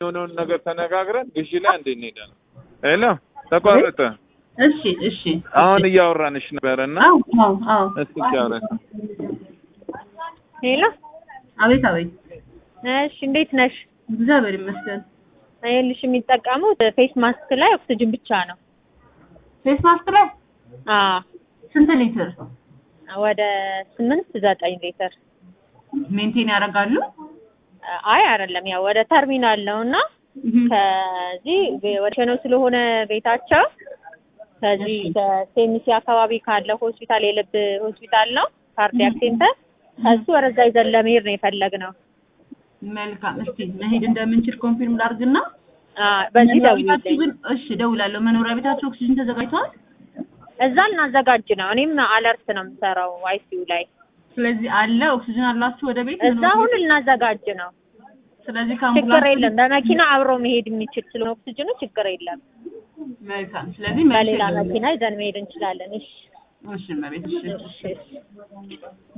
የሆነውን ነገር ተነጋግረን ግዢ ላይ አንዴ እንሄዳለን። ሄሎ ተቋረጠ። እሺ እሺ አሁን እያወራንሽ ነበር እና አዎ አዎ አዎ እስኪ እያወራሽ ሄሎ አቤት አቤት እሺ እንዴት ነሽ? እግዚአብሔር ይመስገን ይኸውልሽ የሚጠቀሙት ፌስ ማስክ ላይ ኦክስጅን ብቻ ነው። ፌስ ማስክ ላይ አዎ ስንት ሊትር ወደ ስምንት ዘጠኝ ሊትር ሜንቴን ያደርጋሉ አይ አይደለም፣ ያው ወደ ተርሚናል ነው እና ከዚህ ወደ ሸኖ ስለሆነ ቤታቸው ከዚህ ከሴሚሲ አካባቢ ካለው ሆስፒታል የልብ ሆስፒታል ነው ካርዲያክ ሴንተር ከሱ ወደዛ ይዘን ለመሄድ ነው የፈለግነው። መልካም እስቲ መሄድ እንደምንችል ኮንፊርም ላድርግና አዎ፣ በዚህ መኖሪያ ቤታችሁ ደውዪልኝ። ግን እሺ እደውላለሁ መኖሪያ ቤታችሁ ኦክሲጅን ተዘጋጅቷል እዛ ልናዘጋጅ ነው። እኔም አለርት ነው የምሰራው አይሲዩ ላይ ስለዚህ አለ ኦክሲጅን አላችሁ ወደ ቤት እዛ አሁን ልናዘጋጅ ነው። ስለዚህ ችግር ከአምቡላንስ የለም። በመኪና አብሮ መሄድ የሚችል ስለሆነ ኦክሲጅኑ ችግር የለም። መልካም ስለዚህ መልሼ በሌላ እደውላለሁ። መኪና ይዘን መሄድ እንችላለን። እሺ እሺ እመቤት እሺ እሺ እሺ